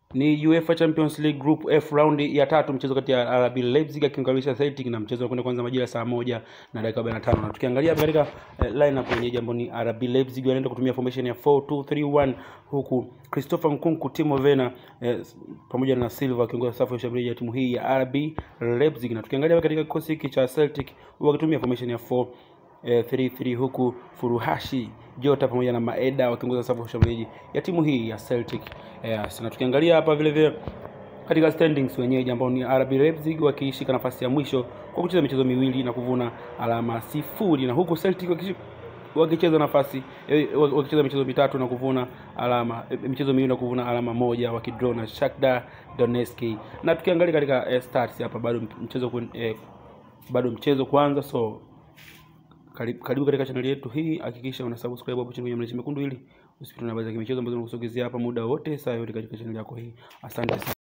ni UEFA Champions League Group F round ya tatu, mchezo kati ya RB Leipzig akimkaribisha Celtic, na mchezo unakwenda kuanza majira saa moja na dakika 45. Na tukiangalia hapa katika eh, lineup yenyewe, jambo ni RB Leipzig wanaenda kutumia formation ya 4-2-3-1 huku Christopher Nkunku, Timo Werner eh, pamoja na Silva akiongoza safu ya ushambuliaji ya timu hii ya RB Leipzig. Na tukiangalia hapa katika kikosi hiki cha Celtic wakitumia formation ya 4 eh, 3-3 huku Furuhashi Jota pamoja na Maeda wakiongoza safu ya ushambuliaji ya timu hii ya Celtic. Yes, na tukiangalia hapa vile vile katika standings wenyewe ambao ni RB Leipzig wakishika nafasi ya mwisho kwa kucheza michezo miwili na kuvuna alama sifuri, na huku Celtic wakishi- wakicheza nafasi eh, wakicheza michezo mitatu na kuvuna alama eh, michezo miwili na kuvuna alama moja wakidraw na Shakhtar Donetsk. Na tukiangalia katika eh, stats hapa bado mchezo kun- eh, bado mchezo kwanza so karibu, karibu katika chaneli yetu hii, hakikisha una subscribe hapo chini kwenye mlezi mekundu ili usipitwe na habari za kimichezo ambazo tunakusogezea hapa muda wote saa yote katika chaneli yako hii. Asante sana.